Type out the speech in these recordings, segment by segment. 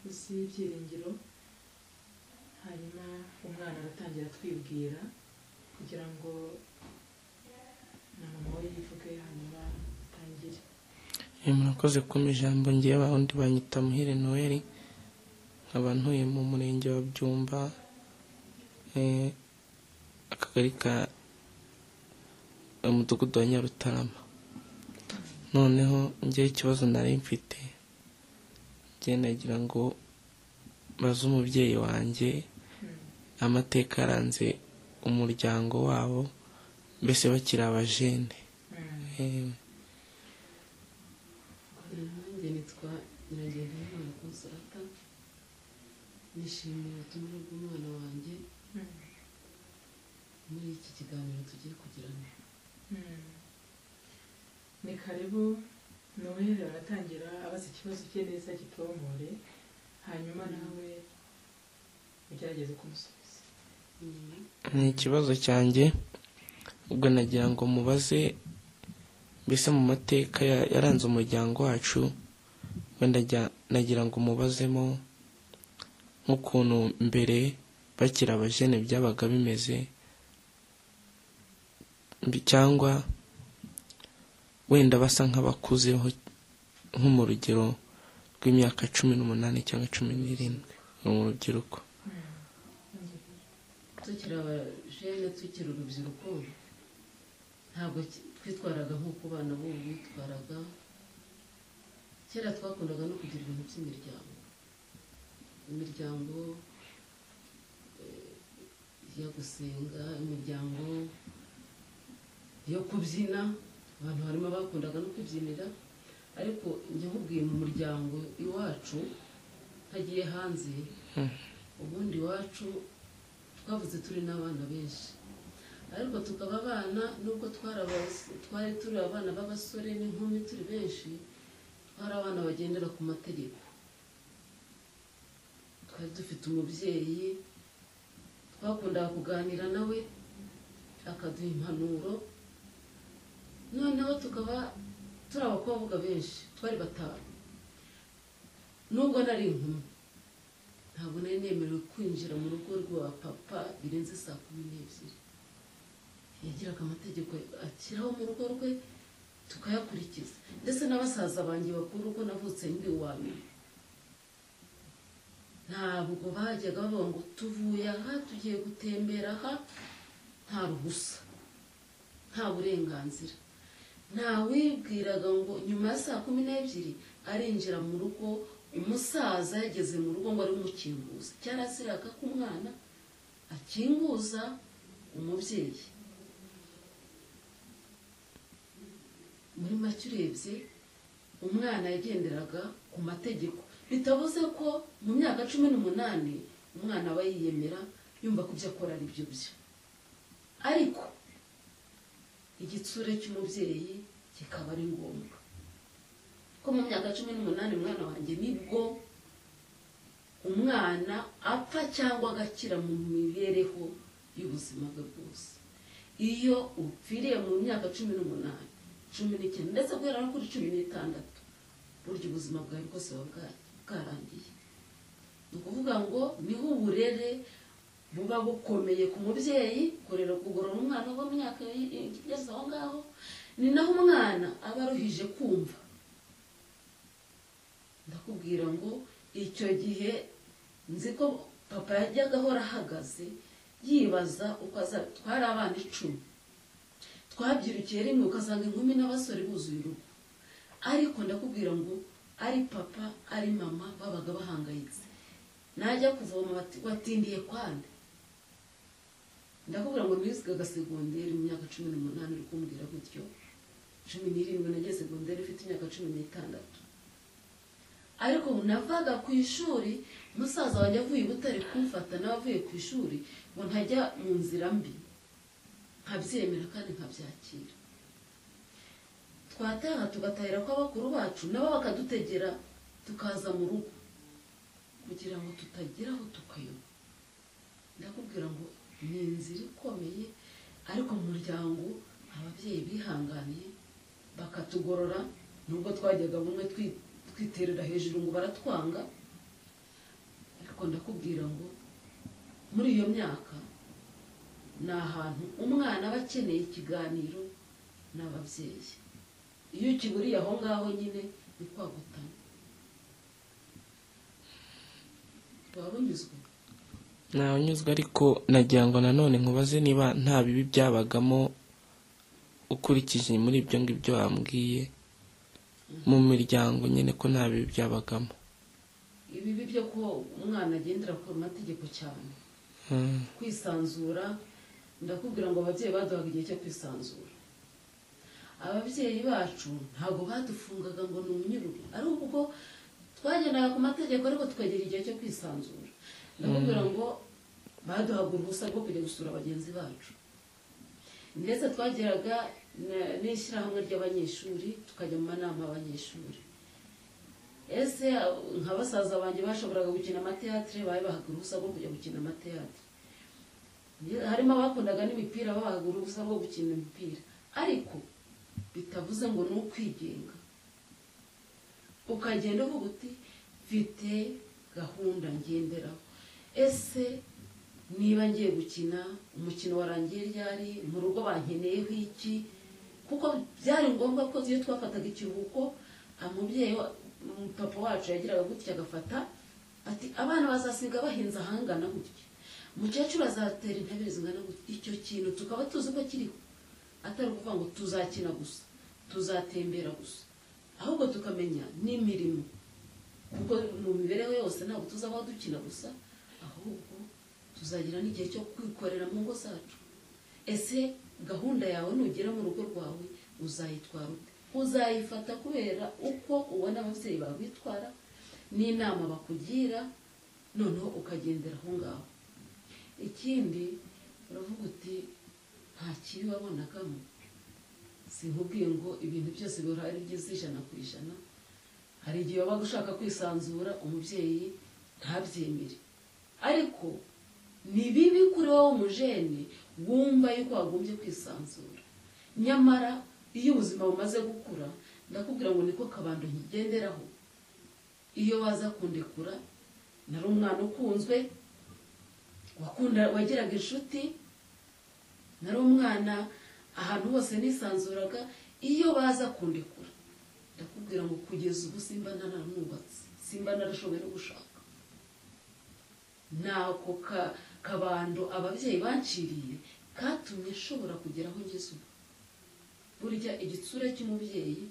y'ibyiringiro hanyuma umwana agatangira atwibwira kugira ngo na mama we yivuge hanyuma atangire murakoze kumva ijambo ngiye bahundi banyita muhire noheli nkaba ntuye mu murenge wa byumba eh, akagari ka umudugudu wa nyarutarama noneho njyewe ikibazo nari mfite njyewe nagira ngo baze umubyeyi wanjye amateka aranze umuryango wabo mbese bakiri abajene Eh, nanjye nitwa nyiragenda umwana konsata nishimiye ubutumwa bw'umwana wanjye muri iki kiganiro tugiye kugirana ni karibu noheli aratangira abaza ikibazo cye neza gitombore hanyuma nawe ugerageze kumusubiza nyuma ni ikibazo cyanjye ubwo nagira ngo mubaze mbese mu mateka ya- yaranze umuryango wacu wenda jya- nagira ngo mubazemo nk'ukuntu mbere bakiri abajene byabaga bimeze mbi- cyangwa wenda basa nk'abakuzeho nko mu rugero rw'imyaka cumi n'umunani cyangwa cumi n'irindwi mu rubyiruko tukiri abajene tukiri urubyiruko ntabwo ki- twitwaraga nk'uko abana b'ubu bitwaraga kera twakundaga no kugira ibintu by'imiryango imiryango eh, yo gusenga imiryango yo kubyina abantu harimo abakundaga no kubyinira ariko njya nkubwiye mu muryango iwacu ntagiye hanze ubundi iwacu twavuze turi n'abana benshi ariko tukaba abana nubwo twari abas- twari turi abana b'abasore n'inkumi turi benshi twari abana bagendera ku mategeko twari dufite umubyeyi twakundaga kuganira nawe akaduha impanuro noneho tukaba turi abakobwa benshi twari batanu nubwo nari inkumi ntabwo nari nemerewe kwinjira mu rugo rwa papa birenze saa kumi n'ebyiri yagiraga amategeko ashyiraho mu rugo rwe tukayakurikiza ndetse na basaza banjye bakuru ko navutse ndi uwa nyuma ntabwo bajyaga bavuga ngo tuvuye aha tugiye gutembera aha nta ruhusa nta burenganzira ntawibwiraga ngo nyuma ya saa kumi n'ebyiri arinjira mu rugo umusaza yageze mu rugo ngo ari umukinguza cyaraziraga ko umwana akinguza umubyeyi muri make urebye umwana yagenderaga ku mategeko bitavuze ko mu myaka cumi n'umunani umwana aba yiyemera yumva ko ibyo akora ari byo byo ariko igitsure cy'umubyeyi kikaba ari ngombwa ko mu myaka cumi n'umunani umwana wanjye nibwo umwana apfa cyangwa agakira mu mibereho y'ubuzima bwe bwose iyo upfiriye mu myaka cumi n'umunani cumi n'icyenda ndetse guhera no kuri cumi n'itandatu burya ubuzima bwawe bwose buba bwa- bwarangiye ni ukuvuga ngo niho uburere buba bukomeye ku mubyeyi kurera kugorora umwana wo mu myaka igeze aho ngaho ni naho umwana aba aruhije kumva ndakubwira ngo icyo gihe nzi ko papa yajyaga ahora ahagaze yibaza uko azaba twari abana icumi twabyirukiye rimwe ukasanga inkumi n'abasore buzuye urugo ariko ndakubwira ngo ari papa ari mama babaga bahangayitse najya kuvoma bati watindiye kwande ndakubwira ngo nizigaga segonderi mu myaka cumi n'umunani uri kumbwira gutyo cumi n'irindwi nagiye segonderi ufite imyaka cumi n'itandatu ariko navaga ku ishuri musaza wanjye avuye i butare kumfata nawe avuye ku ishuri ngo ntajya mu nzira mbi nkabyemera kandi nkabyakira twataha tugatahira ko abakuru bacu nabo bakadutegera tukaza mu rugo kugira ngo tutageraho tukayoba ndakubwira ngo ni inzira ikomeye ariko mu muryango ababyeyi bihanganiye bakatugorora nubwo twajyaga bumwe twi- twiterera hejuru ngo baratwanga ndakubwira ngo muri iyo myaka ni ahantu umwana aba akeneye ikiganiro n'ababyeyi iyo ukiburiye aho ngaho nyine ni kwagutana waba unyuzwe ntawunyuzwe ariko nagira ngo nanone nkubaze niba nta bibi byabagamo ukurikije muri ibyo ngibyo wambwiye mu miryango nyine ko nta bibi byabagamo ibibi byo ko umwana agendera ku mategeko cyane Mm, kwisanzura ndakubwira ngo ababyeyi baduhaga igihe cyo kwisanzura ababyeyi bacu ntabwo badufungaga ngo ni umunyururu ari ubwo twagendaga ku mategeko ariko tukagera igihe cyo kwisanzura ndakubwira ngo baduhaga uruhusa rwo kujya gusura bagenzi bacu ndetse twageraga na- n'ishyirahamwe ry'abanyeshuri tukajya mu manama y'abanyeshuri ese nka basaza banjye bashoboraga gukina amateatire babahaga uruhusa rwo kujya gukina amateatire harimo abakundaga n'imipira babahaga uruhusa rwo gukina imipira ariko bitavuze ngo ni ukwigenga ukagenda uvuga uti mfite gahunda ngenderaho ese niba ngiye gukina umukino warangiye ryari mu rugo bankeneyeho iki kuko byari ngombwa ko iyo twafataga ikiruhuko umubyeyi wa- um, papa wacu yagiraga gutya agafata ati abana bazasiga bahinze ahangana gutya umukecuru azatera intebe zingana gutya icyo kintu tukaba tuzi ko kiriho atari ukuvuga ngo tuzakina gusa tuzatembera gusa ahubwo tukamenya n'imirimo kuko mu mibereho yose ntabwo tuzabaho dukina gusa ahubwo tuzagira n'igihe cyo kwikorera mu ngo zacu ese gahunda yawe nugera mu rugo rwawe uzayitwara ute uzayifata kubera uko ubona ababyeyi bawe bitwara n'inama bakugira noneho ukagendera aho ngaho ikindi uravuga uti nta kibi wabonagamo sinkubwiye ngo ibintu byose bihora ari byiza ijana ku ijana hari igihe wabaga ushaka kwisanzura umubyeyi ntabyemere ariko ni bibi kuri wowe umujene wumva yuko wagombye kwisanzura nyamara iyo ubuzima bumaze gukura ndakubwira ngo niko kabando nkigenderaho iyo waza kundekura nari umwana ukunzwe wakunda wagiraga inshuti nari umwana ahantu hose nisanzuraga iyo baza kundekura ndakubwira ngo kugeza ubu simba ntaramwubatse simba narashoboye no gushaka nako ka- kabando ababyeyi banciriye katumye nshobora kugera aho ngeze ubu burya igitsure cy'umubyeyi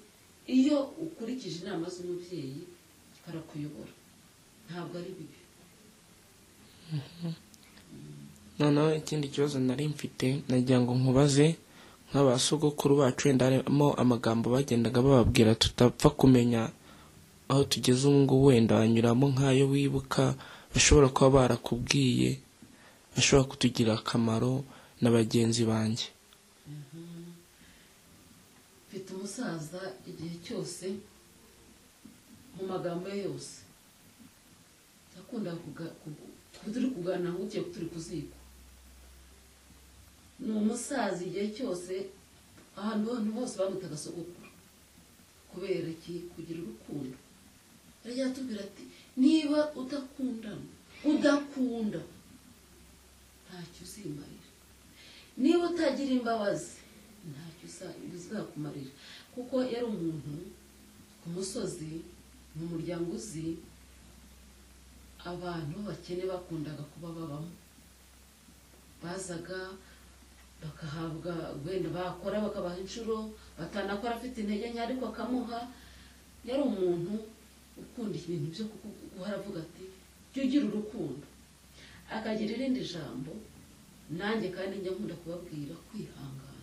iyo ukurikije inama z'umubyeyi karakuyobora ntabwo ari bibi noneho ikindi kibazo nari mfite nagira ngo nkubaze nk'aba sogokuru bacu wenda harimo amagambo bagendaga bababwira tutapfa kumenya aho tugeze ubu ngubu wenda wanyuramo nk'ayo wibuka bashobora kuba barakubwiye bashobora kutugira akamaro na bagenzi banjye mfite umusaza igihe cyose mu magambo ye yose yakunda turi kuganira ngo ugiye turi kuziko ni umusaza igihe cyose ahantu ahantu hose bamutaga sogokuru kubera iki kugira urukundo arajya atubwira ati niba udakundana udakunda ntacyo uzimarira niba utagira imbabazi ntacyo uza- bizakumarira kuko yari umuntu ku musozi mu muryango uzi abantu bakene bakundaga kuba babamo bazaga bakahabwa wenda bakora bakabaha inshuro batanakora afite intege nke ariko akamuha yari umuntu ukunda ibintu byo kuku- guhora avuga ati jya ugira urukundo akagira irindi jambo nanjye kandi njya nkunda kubabwira kwihangana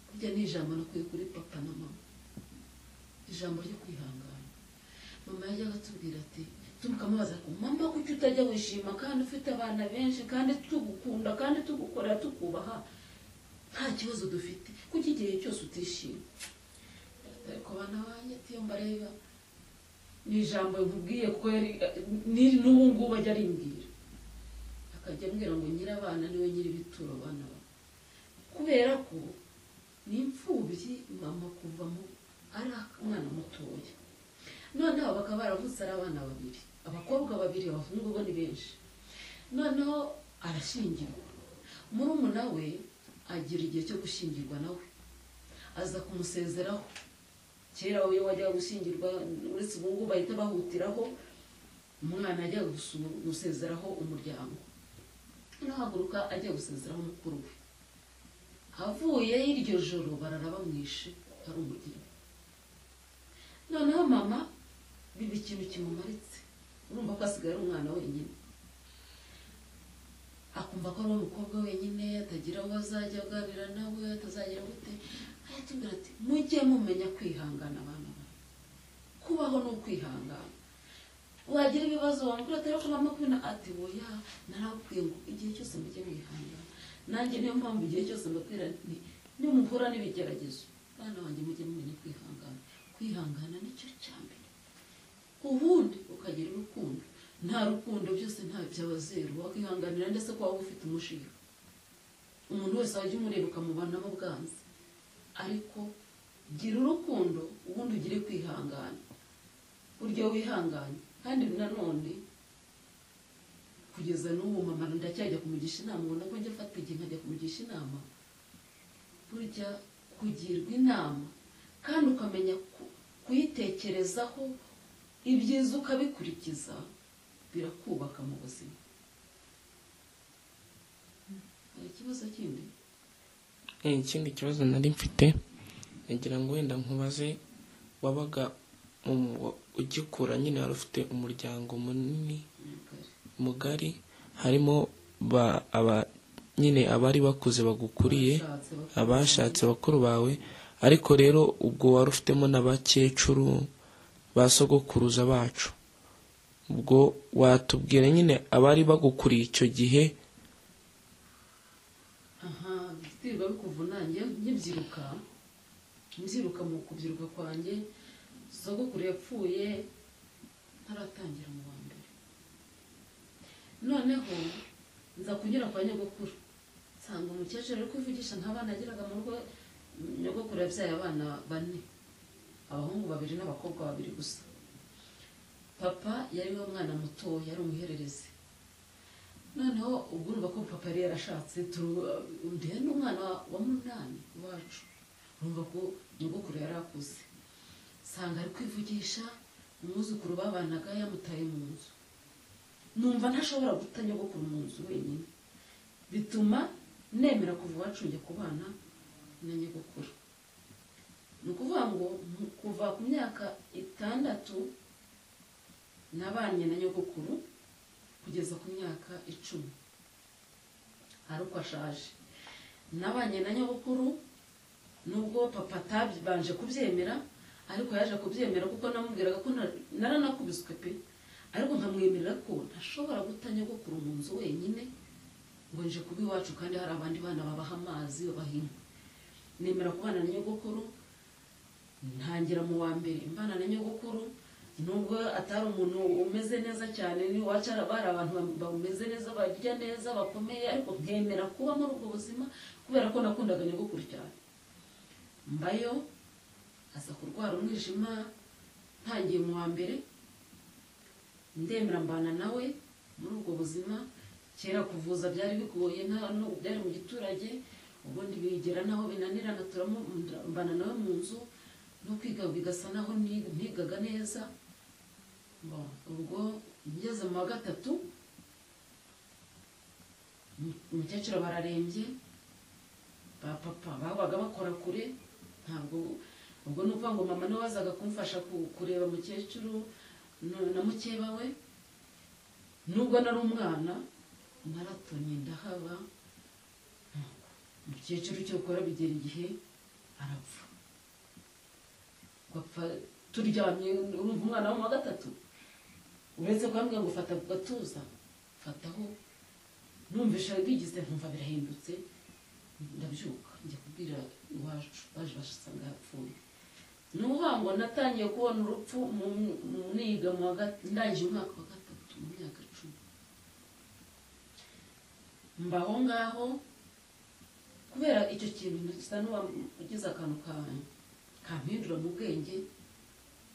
burya ni ijambo nakuye kuri papa na mama ijambo ryo kwihangana mama yajyaga atubwira ati tumukamubaza ko mama kuki utajya wishima kandi ufite abana benshi kandi tugukunda kandi tugukorera tukubaha nta kibazo dufite kuki igihe cyose utishima ariko abana banjye ati iyo mbareba ni ijambo nkubwiye ko yari ni- n'ubu ngubu ajya arimbwira akajya ambwira ngo nyirabana niwe nyiri ibituro abana bawe kubera ko ni imfubyi mama kuva mu ari umwana mutoya noneho bakaba baravutse ari abana babiri abakobwa babiri abahungu bo ni benshi noneho arashyingirwa murumuna we agira igihe cyo gushyingirwa nawe aza kumusezeraho kera iyo wajyaga gushyingirwa uretse ubu ngubu bahita bahutiraho umwana ajya gusezeraho umuryango noneho ahaguruka ajya gusezeraho mukuru we avuye iryo joro barara bamwishe ari umugeni noneho mama biba ikintu kimumaritse urumva ko asigaye ari umwana wenyine akumva ko ari umukobwa wenyine atagira aho azajya aganira nawe atazagira gute aratubwira ati mujye mumenya kwihangana abana bawe kubaho ni ukwihangana wagira ibibazo wambwira atari ko mama kubona ati oya narakubwiye ngo igihe cyose mujye mwihangana nanjye niyo mpamvu igihe cyose mbabwira nti nimuhura n'ibigeragezo bana banjye mujye mumenya kwihangana kwihangana nicyo cya mbere ubundi ukagira urukundo nta rukundo byose nta byaba zeru wakwihanganira ndetse ko waba ufite umushiga umuntu wese wajya umureba ukamubanamo bwanze ariko gira urukundo ubundi ugire kwihangana buryo wihanganye kandi nanone kugeza n'ubu mama ndacyajya kumugisha inama ubona ko njya afata igihe nkajya kumugisha inama burya kugirwa inama kandi ukamenya kuyitekerezaho ibyiza ukabikurikiza birakubaka mu buzima hari ikibazo kindi Eh, ikindi kibazo nari mfite nagira ngo wenda nkubaze wabaga mu- wa- ugikura nyine wari ufite umuryango munini mugari mugari harimo ba aba nyine abari bakuze bagukuriye Bashatse bakuriye. abashatse bakuru bawe ariko rero ubwo wari ufitemo n'abakecuru ba sogokuruza bacu ubwo watubwira nyine abari bagukuriye icyo gihe aha biterwa bikuvunanye nkibyiruka mbyiruka mu kubyiruka kwanjye sogokuru yapfuye ntaratangira mu wa mbere noneho nza kunyura kwa nyogokuru nsanga umukecuru ari kwivugisha nta bana yagiraga mu rugo nyogokuru yabyaye abana bane abahungu babiri n'abakobwa babiri gusa papa yari we mwana mutoya yari umuhererezi noneho ubwo urumva ko papa yari yarashatse ndihe n'umwana wa munani iwacu urumva ko nyogokuru yari akuze nsanga ari kwivugisha umwuzukuru babanaga yamutaye mu nzu numva ntashobora guta nyogokuru mu nzu wenyine bituma nemera kuva iwacu njya kubana na nyogokuru ni ukuvuga ngo mu- kuva ku myaka itandatu nabanye na nyogokuru kugeza ku myaka icumi ari uko ashaje nabanye na nyabukuru nubwo papa atabanje kubyemera ariko yaje kubyemera kuko namubwiraga ko nta- naranakubiswe pe ariko nkamwemerera ko ntashobora guta nyogokuru mu nzu wenyine ngo nje kuba iwacu kandi hari abandi bana babaha amazi babaha inkwi nemera kubana na nyogokuru ntangira mu wa mbere mbana na nyogokuru nubwo atari umuntu umeze neza cyane n'iwacu hari bari abantu bameze neza barya neza bakomeye ariko nkemera kuba muri ubwo buzima kubera ko nakundaga nyogokuru cyane mbayo aza kurwara umwijima ntangiye mu wa mbere ndemera mbana nawe muri ubwo buzima kera kuvuza byari bigoye nta n'ubu byari mu giturage ubundi bigera naho binanirana turamu- mbana nawe mu nzu no kwiga bigasa naho ni- ntigaga neza Bon, ubwo ngeze mu wa gatatu um- umukecuru bararembye ba papa babaga bakora kure ntabwo ubwo ni ukuvuga ngo mama niwe wazaga kumfasha ku- kureba mukecuru no- na mukeba we nubwo nari umwana naratonye ndahaba umukecuru cyo gukora bigera igihe arapfa gapfa turyamye urumva umwana wo mu wa gatatu uretse kubambwira ngo fata ku gatuza fataho numvisha bigize nkumva birahindutse ndabyuka njya kubwira iwacu baje basanga yapfuye ni ukuvuga ngo natangiye kubona urupfu mu mu- niga mu wa gat- ndangije umwaka wa gatatu mu myaka icumi mbaho ngaho kubera icyo kintu gisa n'uwagize akantu kanyu kampindura mu bwenge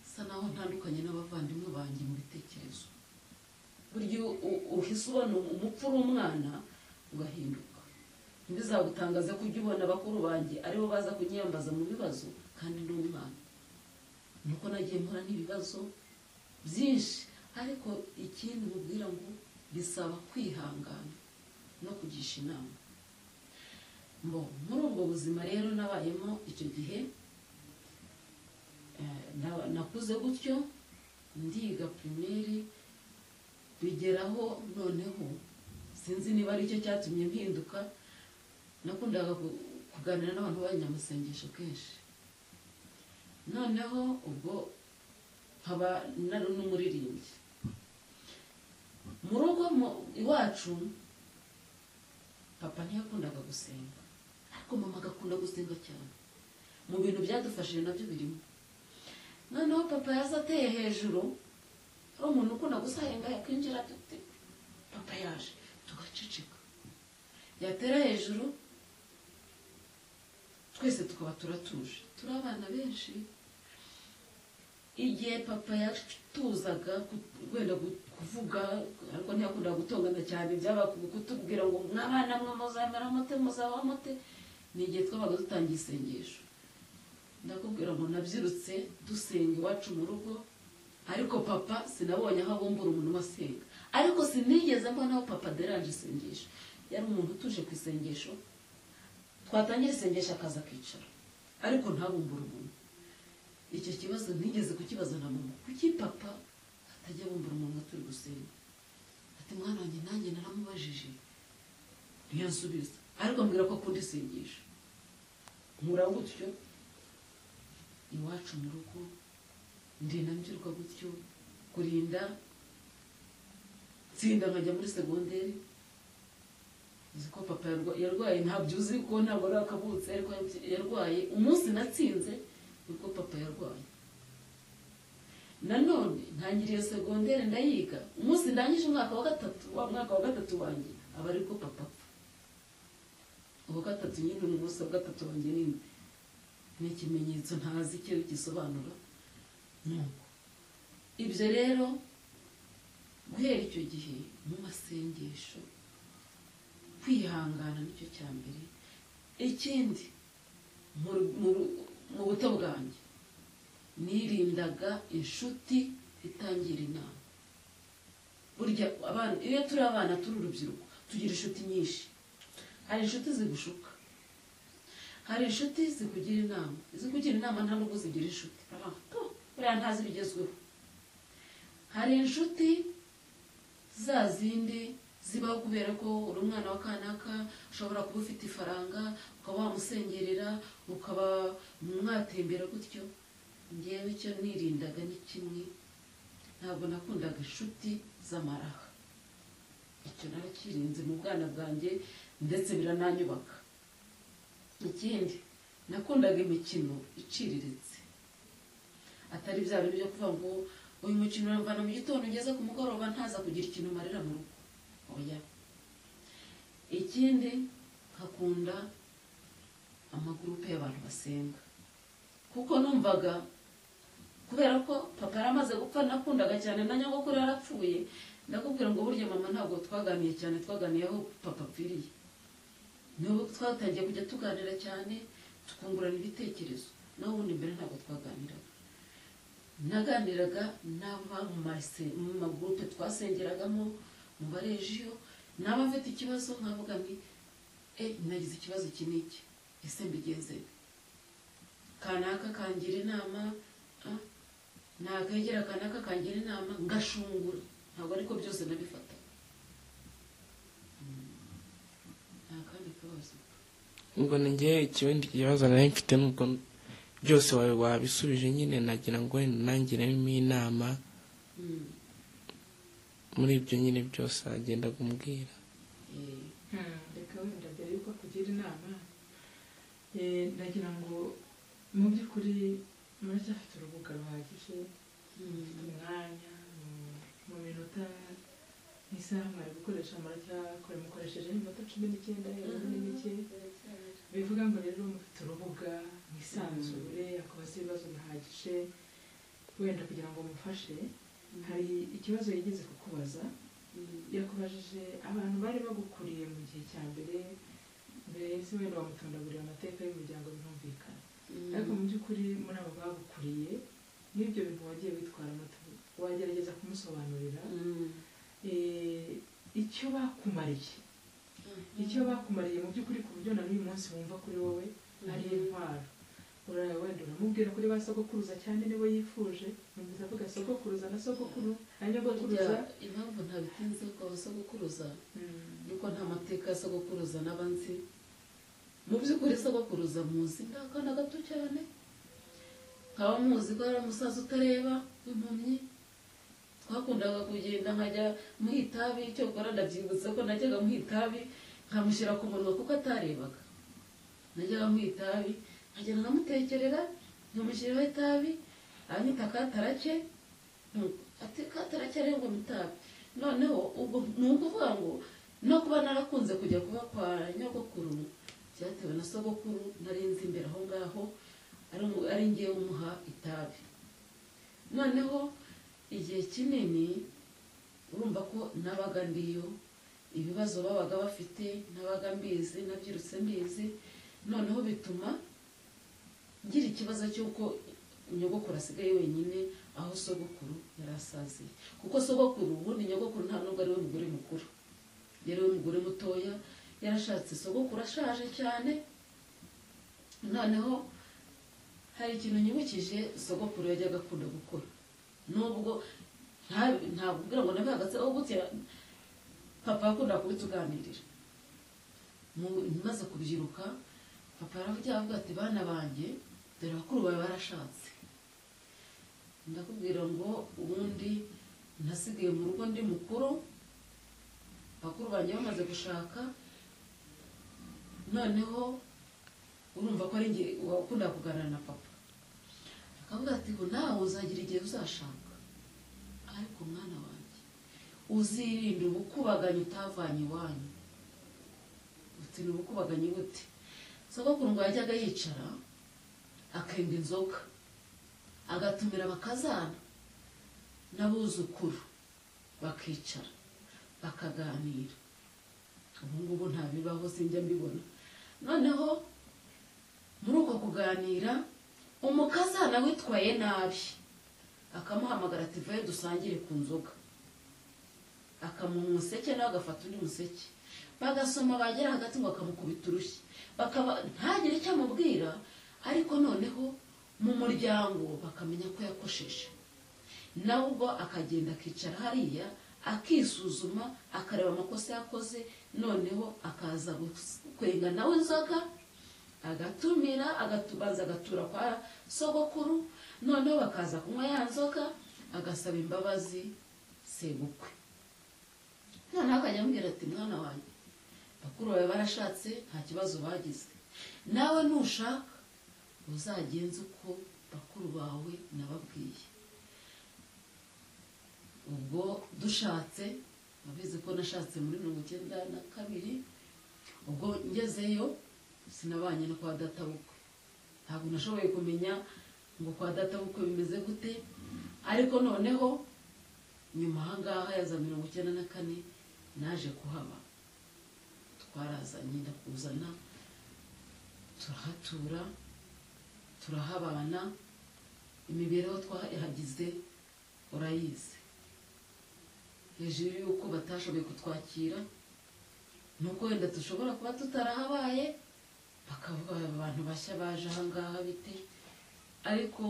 bisa naho ntandukanye n'abavandimwe banjye mu bitekerezo burya uhise ubona umupfu uri umwana ugahinduka ntibizagutangaze ko ujya ubona bakuru banjye aribo baza kunyiyambaza mu bibazo kandi ni umwana nuko nagiye mpora n'ibibazo byinshi ariko ikindi mubwira ngo bisaba kwihangana no kugisha inama Mbo, muri ubwo buzima rero nabayemo icyo gihe eh, na- nakuze gutyo ndiga pirimeri bigeraho noneho sinzi niba ari cyo cyatumye mpinduka nakundaga ku- kuganira n'abantu b'abanyamasengesho kenshi noneho ubwo nkaba nari n'umuririmbyi mu rugo mu- iwacu papa ntiyakundaga gusenga ariko mama agakunda gusenga cyane mu bintu byadufashije nabyo birimo noneho papa yaza ateye hejuru ari umuntu ukunda gusahenga yakwinjira ati papa yaje tugaceceka yatera hejuru twese tukaba turatuje turi abana benshi igihe papa yatuzaga ku- wenda gu- kuvuga ariko ntiyakunda gutongana cyane byabaga kutubwira ngo mwabana mwe muzamera mute muzaba mute ni igihe twabaga dutangiye isengesho ndakubwira ngo nabyirutse dusenga iwacu mu rugo ariko papa sinabonye aho abumbura umuntu umasenga ariko sinigeze mbona aho papa deranje isengesho yari umuntu utuje ku isengesho twatangira isengesho akaza akicara ariko ntabumbure umuntu icyo kibazo ntigeze kukibaza na mama kuki papa atajya bumbura umuntu ngo turi gusenga ati mwana wanjye nanjye naramubajije ntiyansubiza ariko ambwira ko akunda isengesho nkura gutyo iwacu mu rugo ndinda mbyirwa gutyo kurinda tsinda nkajya muri segonderi uzi ko papa yarwa- yarwaye ntabyo uzi ko ntabwo ari akabutse ariko yarwaye umunsi natsinze nibwo papa yarwaye nanone ntangiriye segonderi ndayiga umunsi ndangije umwaka wa gatatu wa mwaka wa gatatu wanjye aba ari ko papa apfa uwa gatatu nyine ni umunsi wa gatatu wanjye nyine ni ikimenyetso ntazi icyo gisobanura nuko ibyo rero guhera icyo gihe mu masengesho kwihangana nicyo cya mbere ikindi mu ru- mu ru- mu buto bwanjye nirindaga inshuti itangira inama burya abana iyo turi abana turi urubyiruko tugira inshuti nyinshi hari inshuti zigushuka hari inshuti zikugira inama izikugira inama nta nubwo zigira inshuti Ah, po, buriya ntazi ibigezweho hari inshuti za zindi zibaho kubera ko uri umwana wa kanaka ushobora kuba ufite ifaranga ukaba wamusengerera ukaba mwatembera gutyo ngewe icyo nirindaga ni kimwe ntabwo nakundaga inshuti z'amaraha icyo narakirinze mu bwana bwanjye ndetse birananyubaka ikindi nakundaga imikino iciriritse atari bya bintu byo kuvuga ngo uyu mukino uramvana mu gitondo ugeze ku mugoroba ntaza kugira ikintu marira mu rugo oya ikindi nkakunda amagurupe y'abantu basenga kuko numvaga kubera ko papa yaramaze gupfa nakundaga cyane na nyogokuru yarapfuye ndakubwira ngo burya mama ntabwo twaganiye cyane twaganiye aho papa apfiriye niho twatangiye kujya tuganira cyane tukungurana ibitekerezo naho ubundi mbere ntabwo twaganiraga naganiraga n'aba mu mase- mu magurupe twasengeragamo mu barejiyo n'aba mfite ikibazo nkavuga nti e nagize ikibazo iki n'iki ese mbigenze nte?" kanaka kangira inama ah, nakegera kanaka kangira inama ngashungura ntabwo ariko byose nabifata nta kandi kabazo ubwo njye ikindi kibazo nari mfite nubwo byose wawe wabisubije nyine nagira ngo wenda nangiremo inama Mm, muri ibyo nyine byose wagenda umbwira eh, Hmm, reka wenda mbere yuko akugira inama eh, ndagira ngo mu by'ukuri muracyafite urubuga ruhagije mm, umwanya mu- mu minota nk'isaha mwari gukoresha muracyakora mukoresheje n'iminota cumi n'icyenda hejuru n'imike bivuga ngo rero mufite urubuga mwisanzure akubaza ibibazo bihagije wenda kugira ngo mufashe hari ikibazo yigeze kukubaza yakubajije abantu bari bagukuriye mu gihe cya mbere mbese wenda wamutondagurira amateka y'umuryango birumvikana ariko mu by'ukuri muri abo bagukuriye n'ibyo bintu wagiye witwaramo wagerageza kumusobanurira eh, icyo bakumariye icyo bakumariye mu by'ukuri ku buryo na n'uyu munsi wumva kuri wowe ari intwaro uraya wenda uramubwira kuri ba sogokuruza cyane niwe yifuje numvise avuga sogokuruza na sogokuru hanyuma sogokuruza impamvu ntabitinze ko abasogokuruza nuko nta mateka ya sogokuruza n'aba nzi mu by'ukuri sogokuruza muzi ni akana gato cyane nkaba muzi ko ari umusaza utareba w'impumyi twakundaga kugenda nkajya muha itabi icyo gukora ndabyibutsa ko najyaga muha itabi nkamushyira ku munwa kuko atarebaga najyaga muha itabi nkagenda nkamutekerera nkamushyiriraho itabi aranyita katarake ati katarake ariyo ngo mutabi noneho ubwo ni ukuvuga ngo no kuba narakunze kujya kuba kwa nyogokuru byatewe na sogokuru nari nzi imbere aho ngaho ari umu- ari ngewe umuha itabi noneho igihe kinini urumva ko nabaga ndiyo ibibazo babaga bafite nabaga mbizi nabyirutse mbizi noneho bituma ngira ikibazo cy'uko nyogokuru asigaye wenyine aho sogokuru yari asaziye kuko sogokuru ubundi nyogokuru nta nubwo ari we mugore mukuru yari we mugore mutoya yarashatse sogokuru ashaje cyane noneho hari ikintu nyibukije sogokuru yajyaga akunda gukora nubwo nta- ntabwo ubwira ngo nabe hagati aho gutya papa yakundaga kubituganirira Mu- maze kubyiruka papa yaravugira avuga ati bana banjye dore bakuru bawe barashatse ndakubwira ngo ubundi nasigaye mu rugo ndi mukuru bakuru banjye bamaze gushaka noneho urumva ko ari njye wakunda kuganira na papa akavuga ati ngo nawe uzagira igihe uzashaka ariko mwana wanjye uzirinde ubukubaganyi utavanye iwanyu uti ni ubukubaganyi bute sogokuru ngo yajyaga yicara akenga inzoga agatumira abakazana n'abuzukuru bakicara bakaganira ubu ngubu ntabibaho sinjya mbibona noneho muri uko kuganira umukazana witwaye nabi akamuhamagara ati vuba dusangire ku nzoga akamuha umuseke nawe agafata undi museke bagasoma bagera hagati ngo akamukubita urushyi bakaba ntagire icyo amubwira ariko noneho mu muryango bakamenya ko yakosheje nawe ubwo akagenda akicara hariya akisuzuma akareba amakosa yakoze noneho akaza gus- kwenga nawe inzoga agatumira agatubaza agatura kwa sogokuru noneho bakaza kunywa ya nzoga agasaba imbabazi sebukwe noneho akajya amubwira ati mwana wanjye bakuru bawe barashatse nta kibazo bagize nawe nushaka uzagenze uko bakuru bawe nababwiye ubwo dushatse abizi ko nashatse muri mirongo icyenda na kabiri ubwo ngezeyo sinabanye no kwa databukwe ntabwo nashoboye kumenya ngo kwa databukwe bimeze gute ariko noneho nyuma aha ngaha ya za mirongo icyenda na kane naje kuhaba twarazanye ndakuzana turahatura turahabana imibereho twahagize urayizi hejuru y'uko batashoboye kutwakira nuko wenda dushobora kuba tutarahabaye bakavuga abantu bashya baje ahangaha bite ariko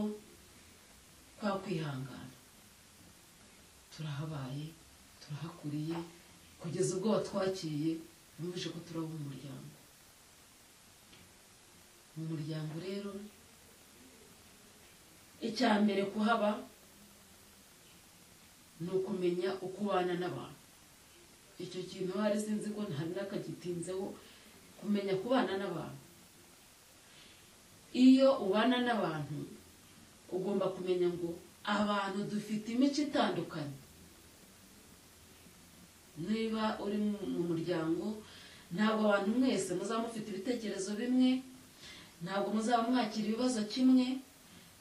kwa kwihangana turahabaye turahakuriye kugeza ubwo watwakiriye wumvise ko turaba umuryango mu muryango rero icya mbere kuhaba ni ukumenya uko ubana n'abantu icyo kintu hari sinzi ko ntari nakagitinzeho kumenya kubana n'abantu iyo ubana n'abantu ugomba kumenya ngo abantu dufite imico itandukanye niba uri mu mu muryango ntabwo abantu mwese muzaba mufite ibitekerezo bimwe ntabwo muzaba mwakira ibibazo kimwe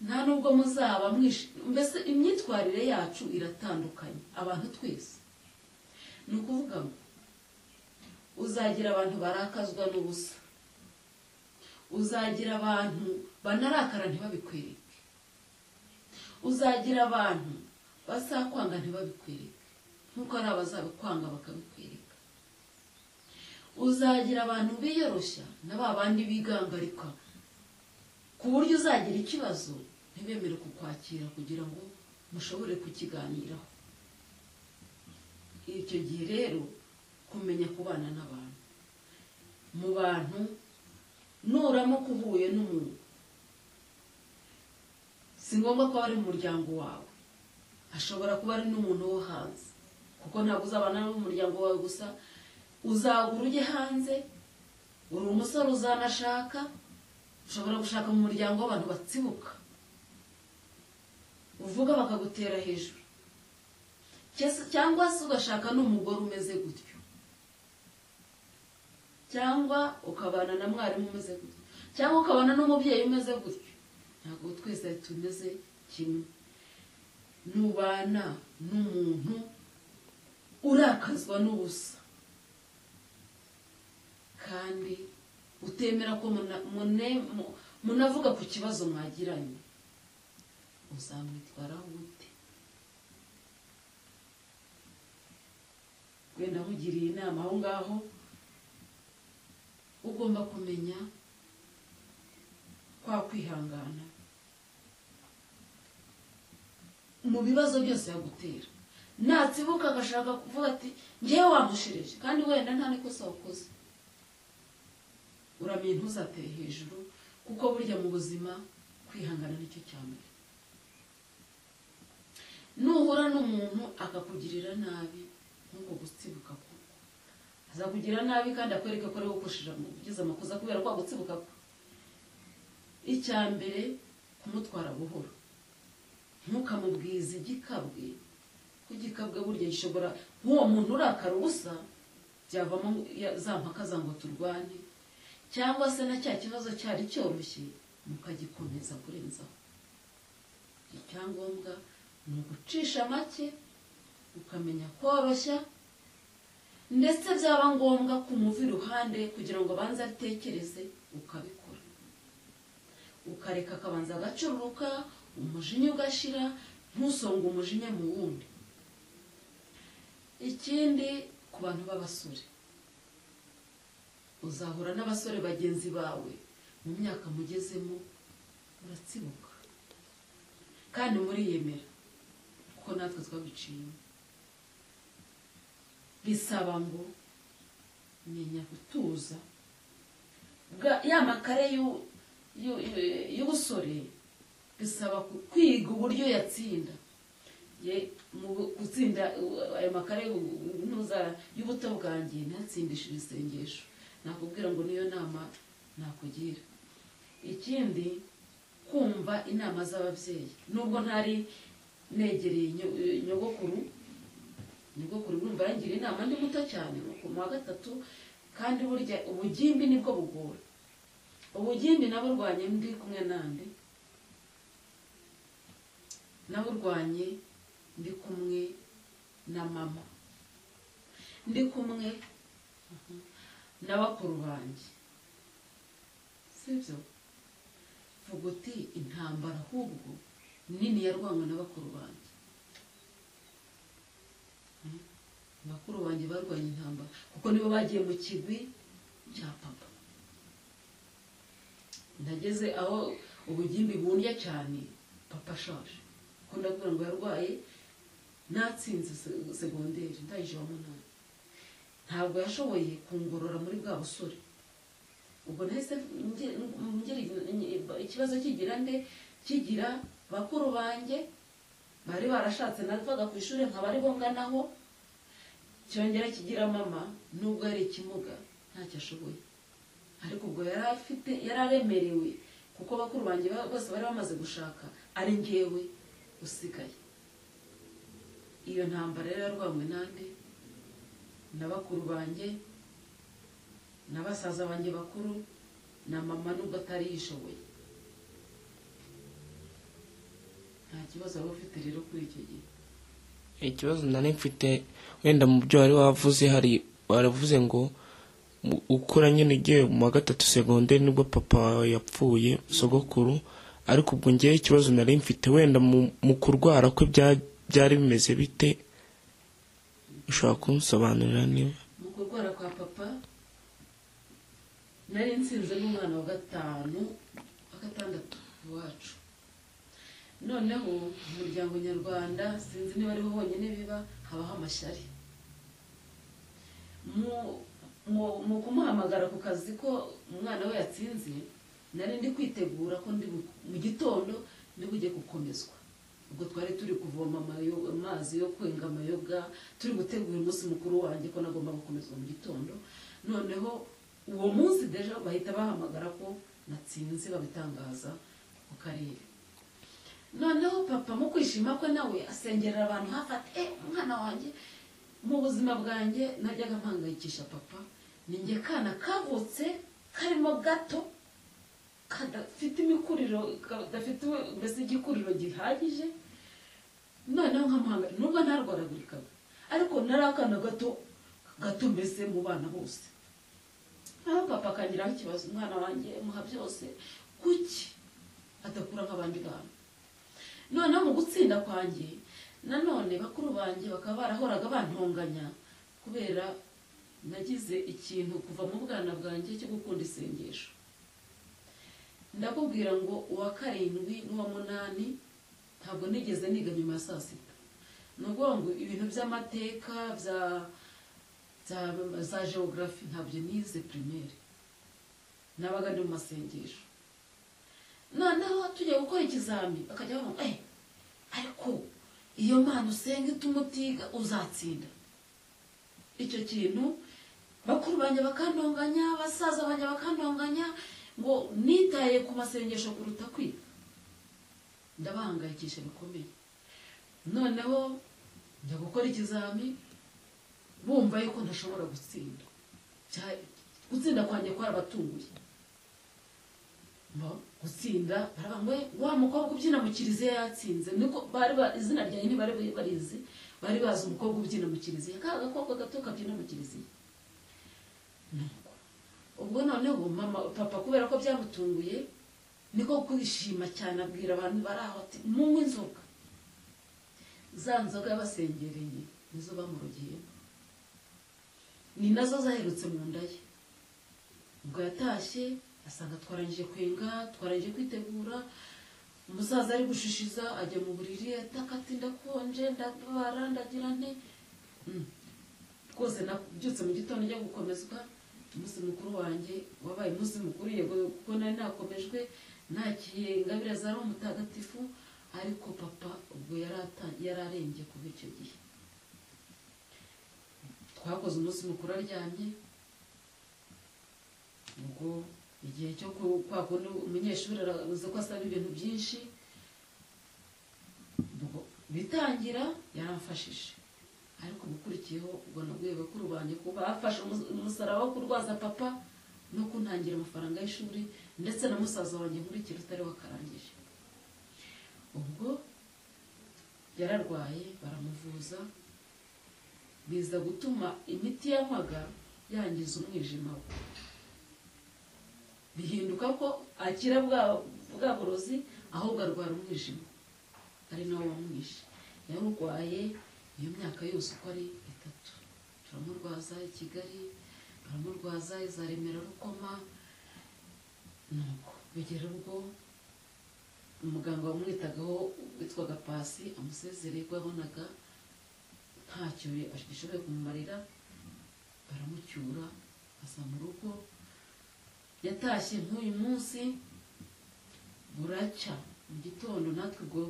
nta nubwo muzaba mwishi mbese imyitwarire yacu iratandukanye abantu twese ni ukuvuga ngo uzagira abantu barakazwa n'ubusa uzagira abantu banarakara ntibabikwereke uzagira abantu bazakwanga ntibabikwereke nk'uko ari abazabikwanga bakabikwereka uzagira abantu biyoroshya na ba bandi bigangarika ku buryo uzagira ikibazo ntibemere kukwakira kugira ngo mushobore kukiganiraho icyo gihe rero kumenya kubana n'abantu mu bantu nuramuka uhuye n'umuntu si ngombwa ko aba ari mu muryango wawe ashobora kuba ari n'umuntu wo hanze kuko ntabwo uzabana n'uwo mu muryango wawe gusa uzagura ujye hanze uri umusore uzanashaka ushobora gushaka mu muryango w'abantu batsibuka uvuga bakagutera hejuru Cyes- cyangwa se ugashaka n'umugore umeze gutyo cyangwa ukabana na mwarimu umeze gutyo cyangwa ukabana n'umubyeyi umeze gutyo ntabwo twese tumeze kimwe nubana n'umuntu urakazwa n'ubusa kandi utemera ko muna- mune- mu- munavuga ku kibazo mwagiranye uzamwitwaraho ute wenda nkugiriye inama aho ngaho ugomba kumenya kwa kwihangana mu bibazo byose yagutera natsibuka agashaka kuvuga ati ngewe wamushireje kandi wenda nta n'ikosa wakoze uramenye ntuzateye hejuru kuko burya mu buzima kwihangana nicyo cya mbere nuhura n'umuntu akakugirira nabi nk'uko gutsibuka kwe azakugira nabi kandi akwereka ko ari gukoresheje ugize amakosa kubera kwa gutsibuka kwe icya mbere kumutwara buhoro ntukamubwize igikabwe ko igikabwe burya gishobora nk'uwo muntu urakara ubusa byavamo ya- za mpaka za ngo turwane cyangwa se na cya kibazo cyari cyoroshye mukagikomeza kurenzaho icyangombwa ni ugucisha make ukamenya koroshya ndetse byaba ngombwa kumuva iruhande kugira ngo abanze atekereze ukabikora ukareka akabanza agacururuka umujinya ugashira ntusonge umujinya mu wundi ikindi ku bantu b'abasore uzahura n'abasore bagenzi bawe mu myaka mugezemo uratsibuka kandi muriyemera kuko natwe twabiciyemo bisaba ngo menya gutuza Bwa- ya makare y'u- y'u- y'u- y'ubusore bisaba ku- kwiga uburyo yatsinda ye mu bu- gutsinda uh, ayo makare y'u- ntuza- y'ubuto bwanjye ntatsindisha ibisengesho nakubwira ngo niyo nama nakugira ikindi kumva inama z'ababyeyi nubwo ntari negereye nyo- eh, nyogokuru nyogokuru urumva yangira inama ndi muto cyane ku wa gatatu kandi burya ubugimbi nibwo bugora ubugimbi naburwanye ndi kumwe nande naburwanye ndi kumwe na mama ndi kumwe na bakuru banjye sibyo vuga uti intambara ahubwo nini yarwanywe na bakuru banjye Hmm? bakuru banjye barwanya intambara kuko nibo bagiye mu kigwi cya papa nageze aho ubugimbi bundya cyane papa ashaje kuko ndabwira ngo yarwaye natsinze se- segonderi ndangije wa munani ntabwo yashoboye kungorora muri bwa busore ubwo nahise nge- ngira ikibazo kigira nde kigira bakuru banjye bari barashatse navaga ku ishuri nkaba aribo nganaho cyongera kigira mama nubwo ari ikimuga ntacyo ashoboye ariko ubwo yari afite yari aremerewe kuko bakuru banjye ba- bose bari bamaze gushaka ari ngewe usigaye iyo ntambara yari yarwanywe nande na bakuru banjye na basaza banjye bakuru na mama nubwo atari yishoboye nta kibazo waba ufite rero kuri icyo gihe ikibazo nari mfite wenda mu byo wari wavuze hari waravuze ngo mu- ukura nyine ugiye mu wa gatatu segonderi nibwo papa wawe yapfuye sogokuru ariko ubwo ngewe ikibazo nari mfite wenda mu- mu kurwara kwe bya- byari bimeze bite ushobora kunsobanurira niba mu kurwara kwa papa nari nsinze n'umwana wa gatanu wa gatandatu iwacu noneho mu muryango nyarwanda sinzi niba ariho honyine biba habaho amashyari Mu- mu- mu kumuhamagara ku kazi ko umwana we yatsinze nari ndi kwitegura ko ndi bu- mu gitondo ndi bujye gukomezwa ubwo twari turi kuvoma amayo- amazi yo kwenga amayoga turi gutegura umunsi mukuru wanjye ko nagomba gukomezwa mu gitondo noneho uwo munsi deja bahita bahamagara ko natsinze babitangaza ku karere noneho papa mu kwishima kwe nawe asengerera abantu hafi ati "Eh, umwana wanjye mu buzima bwanjye najyaga mpangayikisha papa ninjye kana kavutse karimo gato kadafite imikuriro kadafite mbese igikuriro gihagije noneho nkamuhanga nubwo ntarwaragurikaga ariko nari akana gato gato mbese mu bana bose aho papa akagiraho ikibazo umwana wanjye muha byose kuki adakura nk'abandi bantu noneho mu gutsinda kwanjye nanone bakuru banjye bakaba barahoraga bantonganya kubera nagize ikintu kuva mu bwana bwanjye cyo gukunda isengesho ndakubwira ngo uwa karindwi n'uwa munani ntabwo nigeze niga nyuma ya saa sita ni ukuvuga ngo ibintu by'amateka bya za, za geography ntabyo nize primaire nabaga ndi mu masengesho noneho tujya gukora ikizami bakajya bavuga eh ariko iyo mpano usenga ituma utiga uzatsinda icyo kintu bakuru banjye bakandonganya basaza banjye bakandonganya ngo nitaye ku masengesho kuruta kwiga ndabahangayikisha bikomeye noneho njya gukora ikizami bumva yuko ntashobora gutsinda Bya- gutsinda kwanjye kwarabatunguye Mba- gutsinda baravuga ngo "Eh, wa mukobwa ubyina mu kiliziya yatsinze niko bari ba- izina ryanjye ntibari barizi bari bazi umukobwa ubyina mu kiliziya ka gakobwa gato kabyina mu kiliziya Nuko. ubwo noneho mama papa kubera ko byamutunguye niko kwishima cyane abwira abantu bari aho ati munywe inzoga za nzoga yabasengereye nizo bamurogeyemo ni nazo zaherutse mu nda ye ubwo yatashye asanga twarangije kwenga twarangije kwitegura umusaza ari gushishiza ajya mu buriri ataka ati ndakonje ndabara ndagira nte Mm. rwose nabyutse mu gitondo njya gukomezwa umunsi mukuru wanjye wabaye umunsi mukuru yego kuko nari nakomejwe nakiye ingabire zari umutagatifu ariko papa ubwo yari ata- yari arembye kuva icyo gihe twakoze umunsi mukuru aryamye ubwo igihe cyo ku- kwa kundi umunyeshuri arabuze ko asaba ibintu byinshi ubwo bitangira yaramfashije ariko mukurikiyeho ubwo nabwiye bakuru banjye ko bafashe umus- umusaraba wo kurwaza papa no kuntangira amafaranga y'ishuri ndetse na musaza wanjye nkurikira utari wakarangije ubwo yararwaye baramuvuza biza gutuma imiti yanywaga yangiza umwijima we bihinduka ko akira bwa bwa burozi ahubwo arwara umwijima ari nawo wamwishe yarurwaye iyo myaka yose uko ari itatu turamurwaza i kigali baramurwaza iza remera rukoma nuko bigera ubwo umuganga wamwitagaho witwaga pasi amusezereye ko yabonaga ntacyo gishoboye kumumarira baramucyura aza mu rugo yatashye nk'uyu munsi buracya mu gitondo natwe ubwo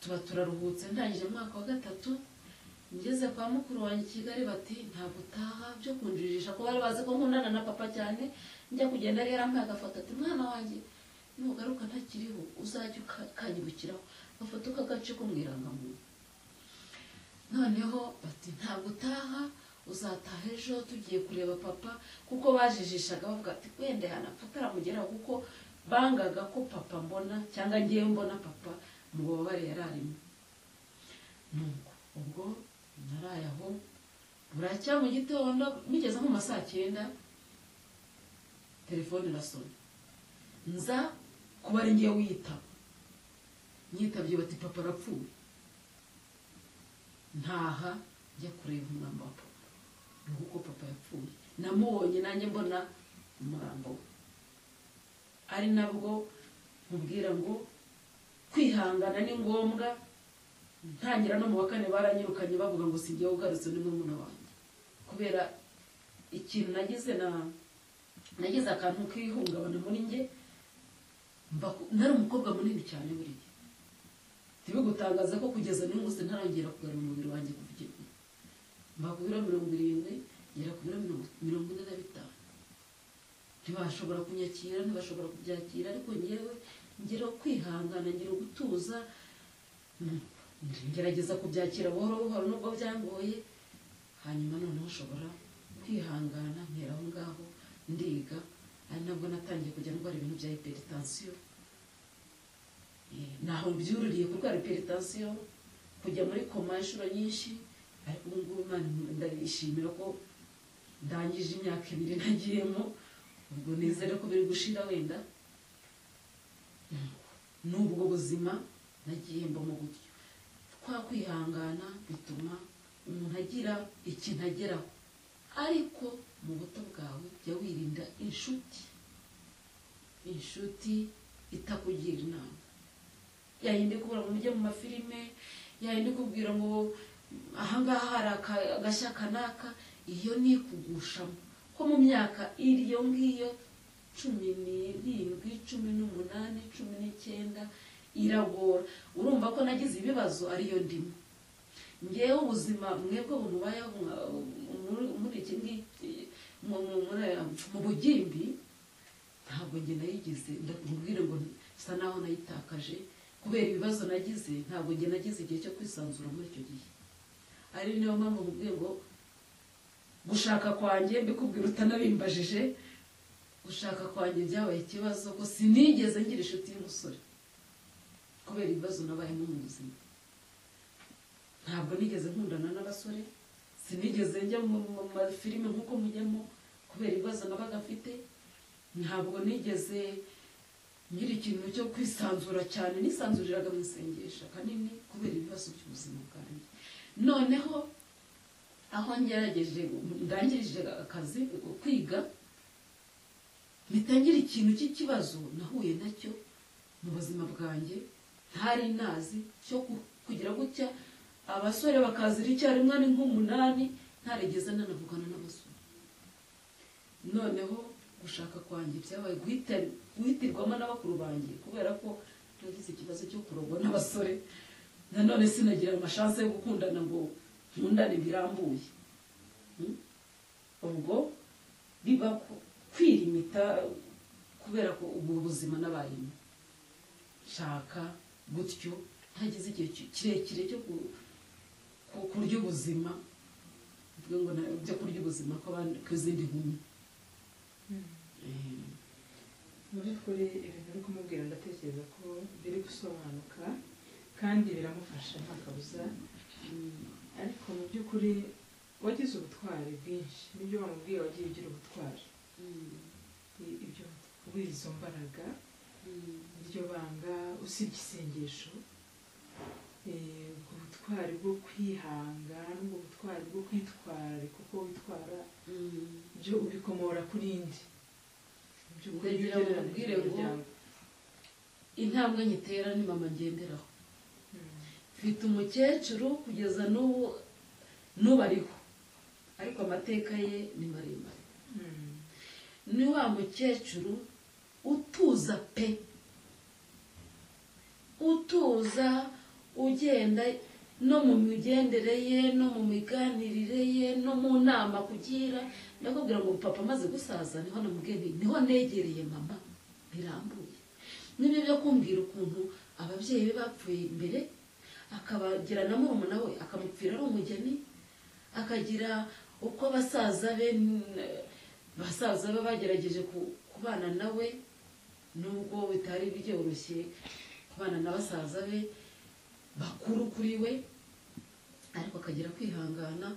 tuba turaruhutse ndangije umwaka wa gatatu ngeze kwa mukuru wanjye i kigali bati ntabwo utaha byo kunjirisha ko bari bazi ko nkundana na papa cyane njya kugenda rero yarampaye agafoto ati mwana wanjye nugaruka ntakiriho uzajya uka- ukanyibukiraho agafoto k'agace ko mu irangamuntu noneho bati ntabwo utaha uzataha ejo tugiye kureba papa kuko bajijishaga bavuga ati wenda yanapfa aramugeraho kuko bangaga ko papa mbona cyangwa ngewe mbona papa mu bubabare yararimo nuko ubwo naraye aho buracya mu gitondo bigeze nko mu ma saa cyenda telefone irasona nza kuba ari ngewe uyitaba nyitabye bati papa arapfuye ntaha njya kureba umurambo wa papa ni uko papa yapfuye namubonye nanjye mbona umurambo we ari nabwo mubwira ngo kwihangana ni ngombwa ntangira no mu wa kane baranyirukanye bavuga ngo si njyewe ugarutse ni murumuna wanjye kubera ikintu nagize na nagize akantu k'ihungabana muri njye mba ku- nari umukobwa munini cyane buriya ntibigutangaze ko kugeza n'uyu munsi ntarongera kugarura umubiri wanjje kuva icyo gihe mba ku biro mirongo irindwi ngera ku biro mirongo- mirongo ine na bitanu ntibashobora kunyakira ntibashobora kubyakira ariko ngewe ngira kwihangana ngira gutuza ngerageza kubyakira buhoro buhoro nubwo byangoye hanyuma noneho ushobora kwihangana ntera aho ngaho ndiga ari nabwo natangiye kujya ndwara ibintu bya hypertension Eh, naho byururiye kurwara hypertension kujya muri koma inshuro nyinshi ariko ubu ngubu Imana ndayishimira ko ndangije imyaka ibiri nagiyemo ubwo nizere ko biri gushira wenda n'ubwo buzima nagihemba mu buryo twa kwihangana bituma umuntu agira ikintu ageraho ariko mu buto bwawe jya wirinda inshuti inshuti itakugira inama yayindi kubura ngo mujye mu mafilime yayindi kubwira ngo ahangaha hari aka- agashya kanaka iyo ni ikugushamo ko mu myaka iriyo ngiyo cumi n'irindwi cumi n'umunani cumi n'icyenda iragora urumva ko nagize ibibazo ariyo ndimo ngewe ubuzima mwebwe bumubayeho mwa- muri- muri iki ngiki mu- mu- muri aya- mu bugimbi ntabwo njye nayigize ndakubwira ngo nsa naho nayitakaje kubera ibibazo nagize ntabwo njye nagize igihe cyo kwisanzura muri icyo gihe ari niyo mpamvu mubwiye ngo gushaka kwanjye mbikubwira utanabimbajije gushaka kwanjye byabaye ikibazo ko sinigeze ngira inshuti y'umusore kubera ibibazo nabayemo mu buzima ntabwo nigeze nkundana n'abasore sinigeze njya mu mu mafilime nk'uko mujyamo kubera ibibazo nabaga mfite ntabwo nigeze ngira ikintu cyo kwisanzura cyane nisanzuriraga mu isengesho kanini kubera ibibazo by'ubuzima bwanjye noneho aho ngerageje ndangirije akazi kwiga mitangira ikintu cy'ikibazo nahuye nacyo mu buzima bwanjye ntari nazi cyo ku- kugira gutya abasore bakazira icyarimwe ari nk'umunani ntarigeze nanavugana n'abasore noneho gushaka kwanjye byabaye guhita- guhitirwamo na bakuru banjye kubera ko nagize ikibazo cyo kurogwa n'abasore nanone sinagira amashanse yo gukundana ngo nkundane birambuye Mm? ubwo biba ku- kwirimita kubera ko ubu buzima n'abayemo shaka gutyo ntagize igihe ki- kirekire cyo ku- ku- kurya ubuzima bivuga ngo na- byo kurya ubuzima kw'abandi- kw'izindi nkumi Eh, mu by'ukuri ibintu uri kumubwira ndatekereza ko biri gusobanuka kandi biramufasha nta kabuza mm, ariko mu by'ukuri wagize ubutwari bwinshi nibyo wamubwiye wagiye ugira ubutwari mm, I- ibyo kubera izo mbaraga mm, iryo banga usibye isengesho eh, ubwo butwari bwo kwihanga n'ubwo butwari bwo kwitwararika uko witwara mm. byo ubikomora kuri indi Mu by'ukuri ibyo Ndagira ngo ugereranya nkubwire ngo- n'umuryango. intambwe nyitera ni mama ngenderaho Mm. mfite umukecuru kugeza n'ubu n'ubu ariho ariko amateka ye ni maremare Mm. ni wa mukecuru utuza pe utuza ugenda no mu migendere ye no mu miganirire ye no mu nama kugira ndakubwira ngo papa amaze gusaza niho namubwiye nti, niho negereye mama birambuye niba byo kumbwira ukuntu ababyeyi be bapfuye imbere akabagira na murumuna we akamupfira ari umugeni akagira uko abasaza be n- basaza be bagerageje ku- kubana nawe nubwo bitari byoroshye kubana na basaza be bakuru kuri we ariko akagira kwihangana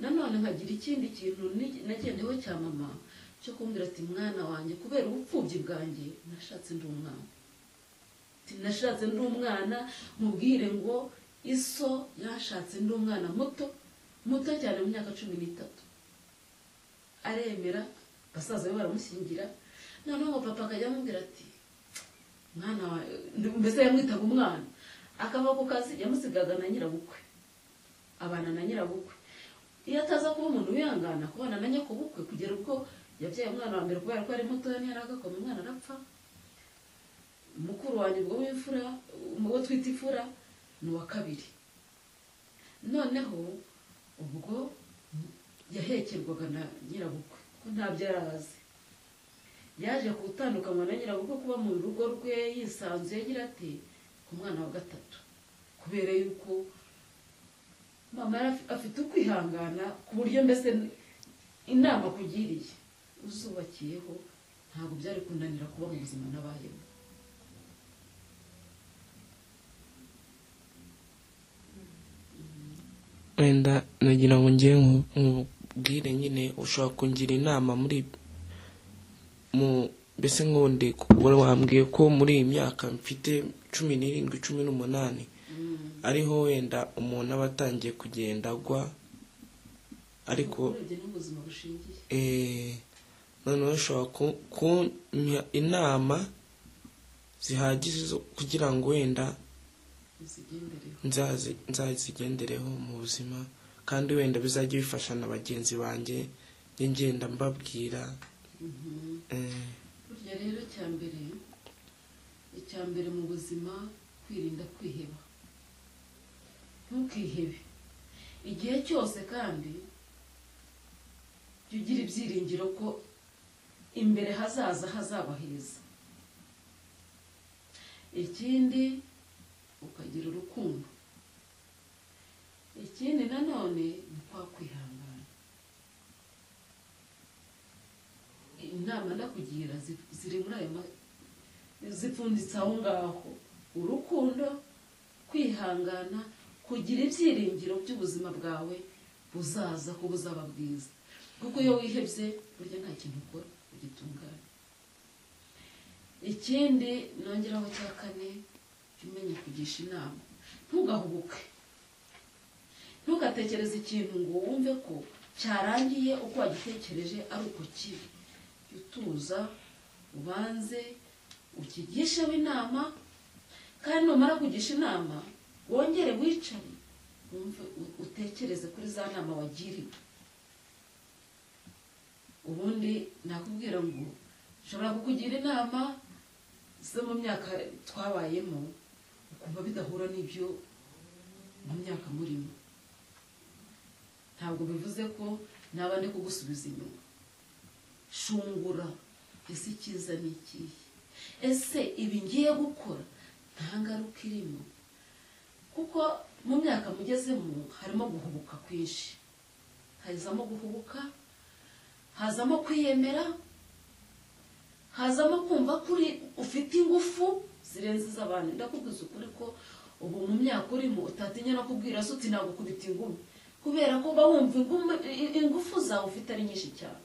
nanone nkagira ikindi kintu ni- nagendeho cya mama cyo kumbwira ati mwana wanjye kubera ubupfubyi bwanjye nashatse ndi umwana Ati, nashatse ndi umwana mubwire ngo iso yashatse ndi umwana muto muto cyane mu myaka cumi n'itatu aremera basaza be baramushyingira noneho papa akajya amubwira ati mwana wa mbese yamwitaga umwana akava ku kazi yamusigaga na nyirabukwe abana na nyirabukwe iyo ataza kuba umuntu wihangana kubana na nyakubukwe kugera ubwo yabyaye umwana wa mbere kubera ko ari mutoya ntiyarakakoma umwana arapfa mukuru wanjye ubwo w'imfura uwo twita imfura ni uwa kabiri noneho ubwo yahekerwaga na nyirabukwe ko ntabyo yari azi yaje gutandukanywa na nyirabukwe kuba mu rugo rwe yisanzuye agira ati ku mwana wa gatatu kubera yuko mama yari afi- afite ukwihangana ku buryo mbese inama akugiriye uzubakiyeho ntabwo byari kunanira kuba mu buzima n'abayemo wenda nagira ngo ngewe nku- nkubwire nyine ushobora kungira inama muri mu mbese nk'undi wari wambwiye ko muri iyi myaka mfite cumi n'irindwi cumi n'umunani ariho wenda umuntu aba atangiye kugenda agwa ariko urebye n'ubuzima bushingiye eh, noneho ushobora ku- kumpa inama zihagije zo- kugira ngo wenda uzigendereho nzazi- nzazigendereho mu buzima kandi wenda bizajya bifasha na bagenzi banjye njye ngenda mbabwira Mhm. eh, burya rero icya mbere icya mbere mu buzima kwirinda kwiheba ntukihebe igihe cyose kandi jya ugira ibyiringiro ko imbere hazaza hazaba heza ikindi ukagira urukundo ikindi nanone ni kwa kwihangana inama ndakugira zi- ziri muri ayo ma- zipfunditse aho ngaho urukundo kwihangana kugira ibyiringiro by'ubuzima bwawe buzaza ko buzaba bwiza kuko iyo wihebye burya nta kintu ukora ugitunganya ikindi nongeraho cya kane jya umenya kugisha inama ntugahubuke ntugatekereze ikintu ngo wumve ko cyarangiye uko wagitekereje ari uko kiri jya utuza ubanze ukigisheho inama kandi numara kugisha inama wongere wicare wumve u- utekereze kuri za nama wagiriwe ubundi nakubwira ngo nshobora kukugira inama zo mu myaka twabayemo ukumva bidahura n'ibyo mu myaka murimo ntabwo bivuze ko naba ndi kugusubiza inyuma shungura ese icyiza ni ikihe ese ibi ngiye gukora nta ngaruka irimo kuko mu myaka mugezemo harimo guhubuka kwinshi hazamo guhubuka hazamo kwiyemera hazamo kumva ko uri ufite ingufu zirenze iz'abantu ndakubwiza ukuri ko ubu mu myaka urimo utatinya no kubwira se uti nagukubita ingumi kubera ko uba wumva ingumu- i- ingufu zawe ufite ari nyinshi cyane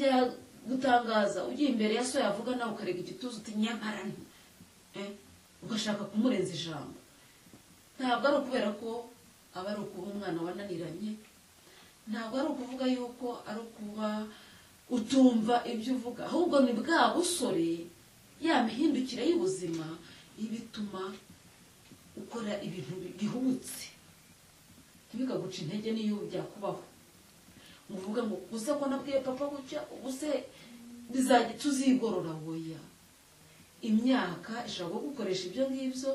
ntibyagutangaza ugiye imbere ya so yavuga nawe ukarega igituza uti nyamara nti Eh, ugashaka kumurenza ijambo ntabwo ari ukubera ko aba ari ukuba umwana wananiranye ntabwo ari ukuvuga yuko ari ukuba utumva ibyo uvuga ahubwo ni bwa busore ya mihindukire y'ubuzima ibituma ukora ibintu bihubutse ntibikaguca intege n'iyo byakubaho ngo uvuge ngo gusa ko nabwiye papa gutya ubuse bizajya tuzigorora woya imyaka ishobora kugukoresha ibyo ngibyo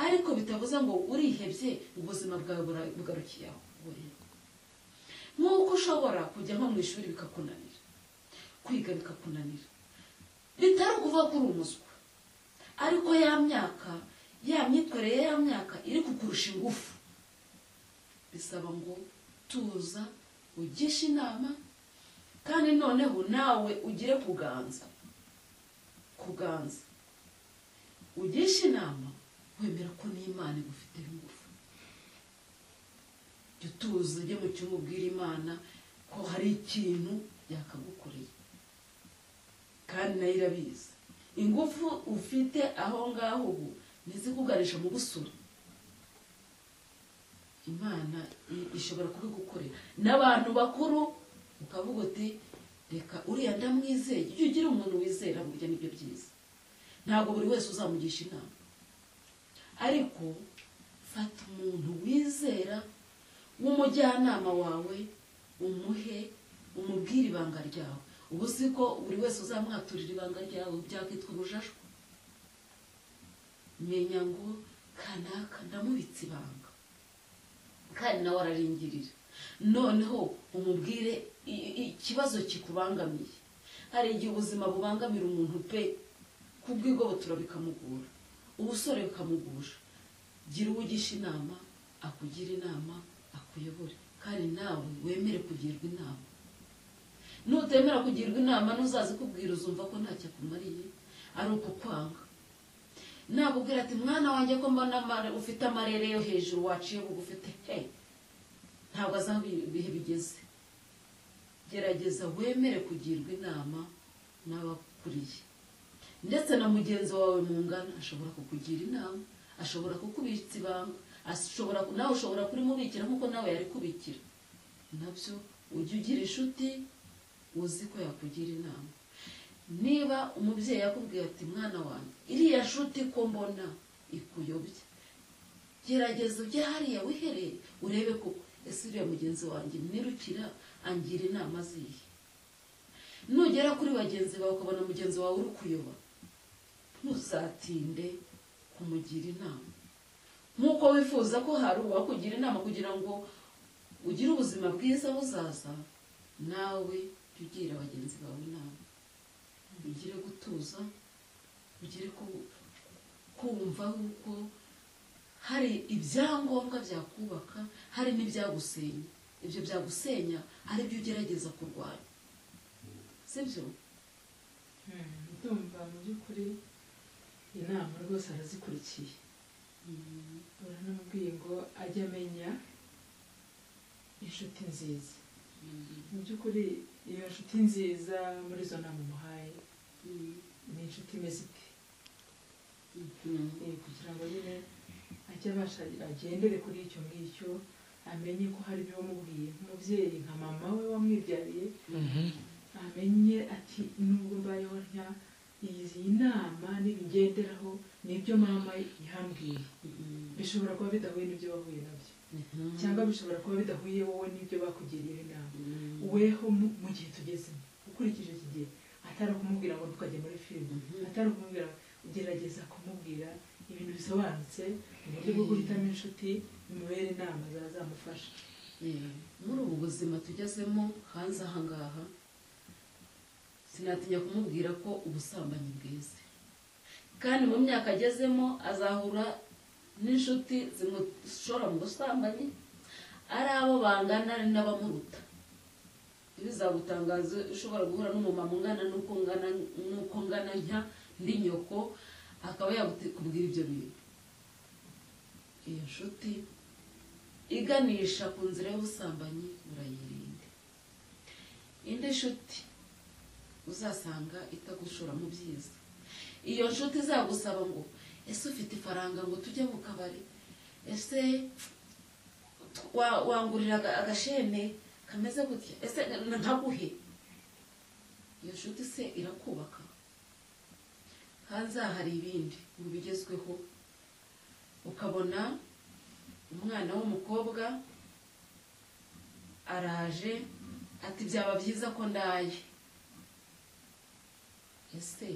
ariko bitavuze ngo urihebye ubuzima bwawe bura- bugarukiye aho woya nk'uko ushobora kujya nko mu ishuri bikakunanira kwiga bikakunanira bitari ukuvuga ko uri umuswa ariko ya myaka ya myitwarire ya myaka iri kukurusha ingufu bisaba ngo tuza ugishe inama kandi noneho nawe ugire kuganza kuganza ugishe inama wemera ko n'imana igufiteho ingufu jya utuza ujye mu cyumba ubwira imana ko hari ikintu yakagukoreye kandi nayo irabizi ingufu ufite aho ngaho ubu ntizikugarisha mu busura imana i- ishobora kubigukorera n'abantu bakuru ukavuga uti reka uriya ndamwizeye ujye ugira umuntu wizera burya nibyo byiza ntabwo buri wese uzamugisha inama ariko fata umuntu wizera w'umujyanama wawe umuhe umubwire ibanga ryawe ubu si ko buri wese uzamwaturira ibanga ryawe byakitwa ubujajwa menya ngo kanaka ndamubitse ibanga kandi nawe araringirira noneho umubwire i- i- ikibazo kikubangamiye hari igihe ubuzima bubangamira umuntu pe kubw'igobotora bikamugora ubusore bukamugusha gira uwo ugisha inama akugira inama akuyobore kandi nawe wemere kugirwa inama nutemera kugirwa inama n'uzazi kubwira uzumva ko ntacyo akumariye ari ukukwanga nakubwira ati mwana wanjye ko mbona amare- ufite amarere yo hejuru waciye bugufi ufite he ntabwo azi aho ibi- ibihe bigeze gerageza wemere kugirwa inama n'abakuriye ndetse na mugenzi wawe mu ngana ashobora kukugira inama ashobora kukubitsa ibanga ashobora nawe ushobora kurimubikira nk'uko nawe yari kubikira nabyo ujye ugira inshuti uzi ko yakugira inama niba umubyeyi yakubwiye ati mwana wanjye iriya nshuti ko mbona ikuyobya gerageza ujye hariya wihereye urebe koko ese uriya mugenzi wanjye nirukira angira inama zihe nugera kuri bagenzi bawe ukabona mugenzi wawe uri kuyoba ntuzatinde kumugira inama nk'uko wifuza ko hari uwakugira inama kugira ngo ugire ubuzima bwiza buzaza nawe jya ugira bagenzi bawe inama ugire gutuza ugire ku- kumva yuko hari ibyangombwa byakubaka hari n'ibyagusenya ibyo byagusenya ari byo ugerageza kurwanya sibyo ndumva mu by'ukuri inama rwose arazikurikiye uranamubwiye ngo ajye amenya inshuti nziza mu by'ukuri iyo nshuti nziza muri izo nama umuhaye ni inshuti imeze ite Eh, kugira ngo nyine ajye abasha agendere kuri icyo ngicyo amenye ko hari ibyo wamubwiye nk'umubyeyi nka mama we wamwibyariye Mhm. amenye ati nubwo mbayeho ntya iyi nama n'ibigenderaho nibyo mama yambwiye bishobora kuba bidahuye n'ibyo wahuye nabyo cyangwa bishobora kuba bidahuye wowe n'ibyo bakugiriye inama weho mu- mu gihe tugezemo ukurikije iki gihe atari ukumubwira ngo tukajya muri filime atari ukumubwira ugerageza kumubwira ibintu bisobanutse mu buryo bwo guhitamo inshuti bimubere inama zazamufasha muri ubu buzima tugezemo hanze ahangaha sinatinya kumubwira ko ubusambanyi bwiza kandi mu myaka agezemo azahura n'inshuti zimushora mu busambanyi ari abo bangana ari n'abamuruta bizagutangaza ushobora guhura n'umumama ungana n'uko ngana n'uko ngana nka ndi nyoko akaba yakubwira ibyo bintu iyo nshuti iganisha ku nzira y'ubusambanyi urayirinde indi nshuti uzasanga itagushora mu byiza iyo nshuti izagusaba ngo ese ufite ifaranga ngo tujye mu kabari ese wa- wangurira aga- agashene kameze gutya ese na- ntaguhe iyo nshuti se irakubaka hanze aha hari ibindi mu bigezweho ukabona umwana w'umukobwa araje ati byaba byiza ko ndaye ese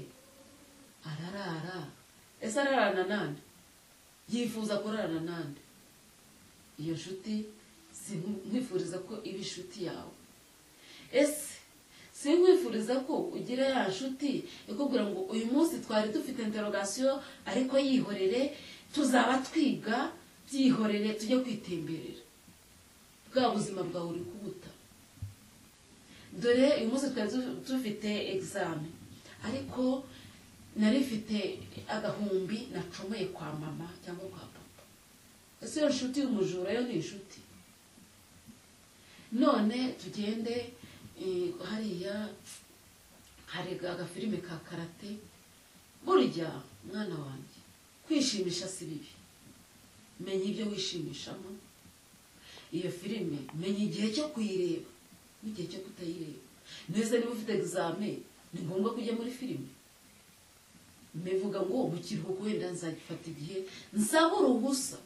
ararara ese ararana nande yifuza kurarana nande iyo nshuti sinkwifuriza ko iba inshuti yawe ese sinkwifuriza ko ugira ya nshuti ikubwira ngo uyu munsi twari dufite interogasiyo ariko yihorere tuzaba twiga byihorere tujye kwitemberera bwa buzima bwawe uri kubuta dore uyu munsi twari du- dufite egizame ariko nari mfite agahumbi nacomeye kwa mama cyangwa kwa papa ese iyo nshuti y'umujura yo ni inshuti none tugende eh, hariya hari agafilime ka karate burya mwana wanjye kwishimisha si bibi menya ibyo wishimishamo iyo filime menya igihe cyo kuyireba n'igihe cyo kutayireba neza niba ufite egizame ni ngombwa kujya muri filime mbivuga ngo mu kiruhuko wenda nzagifata igihe nsabe uruhusa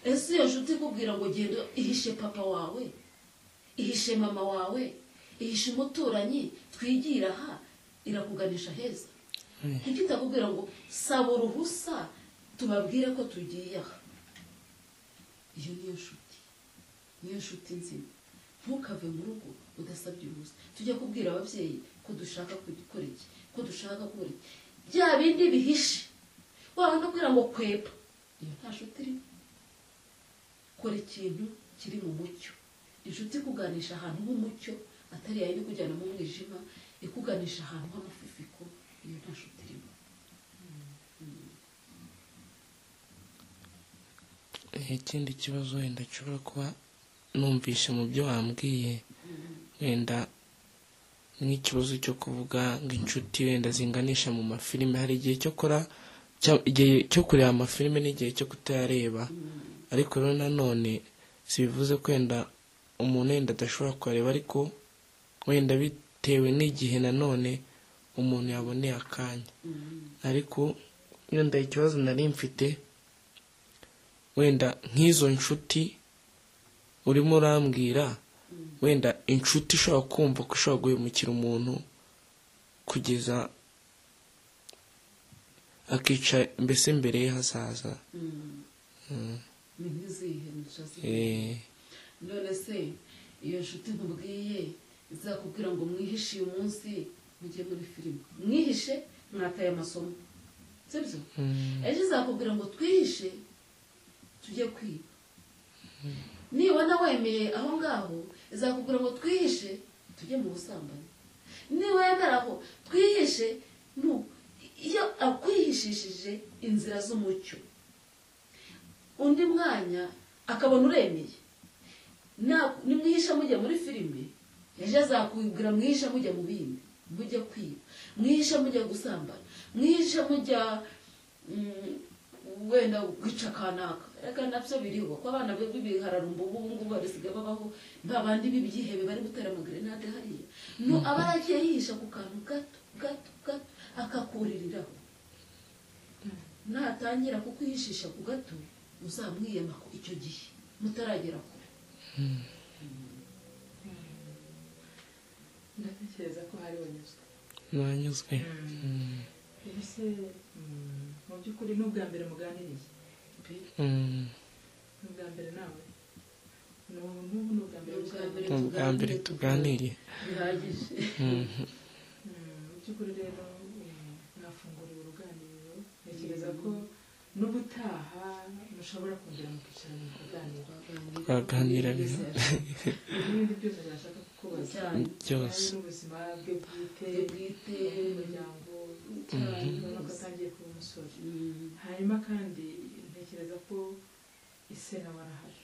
ese iyo nshuti ikubwira ngo genda ihishe papa wawe ihishe mama wawe ihishe umuturanyi twigira aha irakuganisha heza kuko itakubwira ngo saba uruhusa tubabwire ko tugiye aha iyo niyo nshuti niyo nshuti nzima ntukave mu rugo udasabye uruhusa tujya kubwira ababyeyi ko dushaka gukora iki ko dushaka gukora iki bya bindi bihishe wabona kubwira ngo kwepa iyo nta nshuti irimo kora ikintu kiri mu mucyo inshuti ikuganisha ahantu h'umucyo atari yayo ikujyana mu mwijima ikuganisha ahantu h'amafifiko iyo nta nshuti irimo ikindi kibazo wenda nshobora kuba numvise mu byo wambwiye wenda nk'ikibazo cyo kuvuga ngo inshuti wenda zinganisha mu mafilime hari igihe cyo kora cya- igihe cyo kureba amafilime n'igihe cyo kutayareba ariko rero nanone si bivuze ko wenda umuntu wenda adashobora kuyareba ariko wenda bitewe n'igihe nanone umuntu yaboneye akanya ariko wenda ikibazo nari mfite wenda nk'izo nshuti urimo urambwira wenda inshuti ishobora kumva ko ishobora guhemukira umuntu kugeza akica mbese imbere ye hazaza ni nk'izihe nshuti Eh, none se iyo nshuti nkubwiye izakubwira ngo mwihishe uyu munsi mujye muri filime mwihishe mwataye amasomo sibyo mm, ejo izakubwira ngo twihishe tujye kwiba nibona wemeye aho ngaho izakubwira ngo twihishe tujye mu busambanyi niwemera aho twihishe nu iyo akwihishishije inzira z'umucyo undi mwanya akabona uremeye Na- nimwihisha mujya muri filime ejo azakubwira mwihisha mujya mu bindi mujya kwiba mwihisha mujya gusambana mwihisha mujya mm, wenda guca kanaka reka nabyo biriho ko abana be bihararumba ubu ngubu barisigaye babaho ba bandi b'ibyihebe bari gutera amagrenade hariya no aba yaragiye yihisha ku kantu gato gato gato akakuririraho natangira kukwihishisha ku gato uzamwiyema ku icyo gihe mutaragera kure ndatekereza ko hari wanyuzwe nanyuzwe mbese mm, mu by'ukuri ni ubwa mbere muganiriye Mm, ni ubwa mbere nawe ni ubu n'ubu ni ubwa mbere Ni ubwa mbere. ni ubwa mbere tuganiriye bihagije Mm, Mm, mu by'ukuri rero mm, mwafunguriwe uruganiriro ntekereza ko n'ubutaha mushobora kongera mukicarana mukaganira Baganira n'ibindi byose mwashaka kukubaza cyane byose Hari n'ubuzima bwe bwite Iyo bwite n'umuryango cyane ubona ko atangiye kuba umusore hanyuma kandi ntekereza ko isena barahari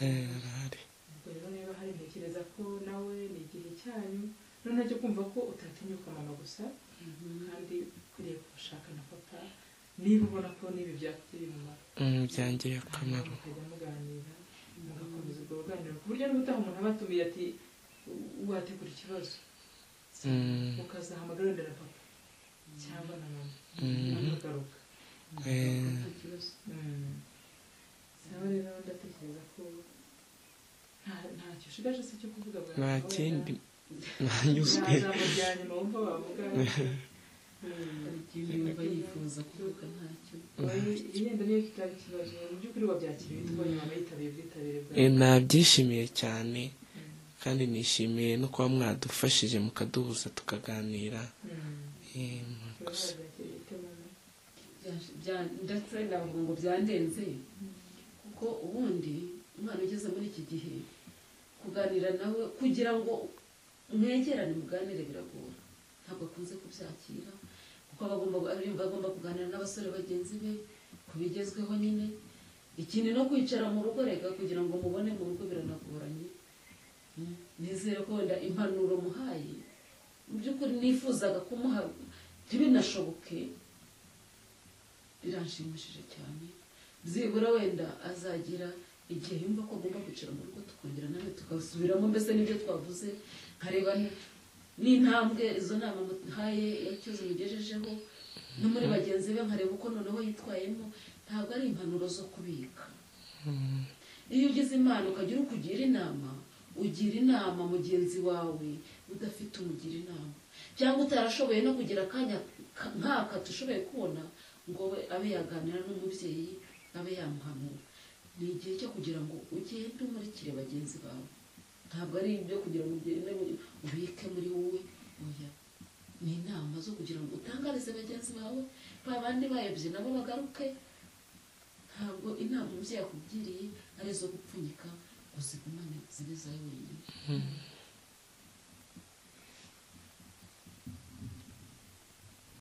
Eh, arahari ubwo rero niba hari ntekereza ko nawe ni igihe cyanyu noneho cyo kumva ko utatinyuka mama gusa kandi ukwiriye gushaka na papa niba ubona ko n'ibi byakugiriye umumaro Mm, byangiriye akamaro mukajya muganira mugakomeza ubwo ruganiro ku buryo n'ubutaha umuntu aba atumiye ati wategura ikibazo Mm, ukazahamagara wenda na papa cyangwa na mama mm, akagaruka eh, Mm. Sawa rero ndatekereza ko nta- ntacyo ushigaje se cyo kuvuga bwa nta kindi nanyuzwe ijambo rya nyuma wumva bavuga Mm. yumva yifuza kuvuga ntacyo Oyi, yenda niyo kitari ikibazo mu by'ukuri wabyakiriye tubonye mama yitabiriye ubwitabire bwawe Eh, nabyishimiye cyane kandi nishimiye no kuba mwadufashije mukaduhuza tukaganira Mm. Eh, murakoze. Wabyakiriye ute mama? Bya- bya- ndetse navuga ngo byandenze kuko ubundi umwana ugeze muri iki gihe kuganira nawe kugira ngo mwegerane muganire biragora ntabwo akunze kubyakira kuko aba agomba yumva agomba kuganira n'abasore bagenzi be ku bigezweho nyine ikindi no kwicara mu rugo rega kugira ngo mubone mu rugo biranagoranye nizere ko wenda impanuro muhaye mu by'ukuri nifuzaga kumuha ntibinashoboke biranshimishije cyane byibura wenda azagira igihe yumva ko agomba kwicara mu rugo tukongera nawe tugasubiramo mbese n'ibyo twavuze nkareba ni- n'intambwe izo nama muhaye yacyoze mugejejeho no muri bagenzi be nkareba uko noneho yitwayemo ntabwo ari impanuro zo kubika iyo ugize imana ukagira ukugira inama ugira inama mugenzi wawe udafite umugira inama cyangwa utarashoboye no kugira akanya ka- nk'aka tushoboye kubona ngo we abe yaganira n'umubyeyi abe yamuhanura ni igihe cyo kugira ngo ugende umurikire bagenzi bawe ntabwo ari ibyo kugira ngo ugende muri- ubike muri wowe oya ni inama zo kugira ngo utangarize bagenzi bawe ba bandi bayobye nabo bagaruke ntabwo inama umubyeyi akubwiriye ari izo gupfunyika ngo zigumane zibe zawe wenyine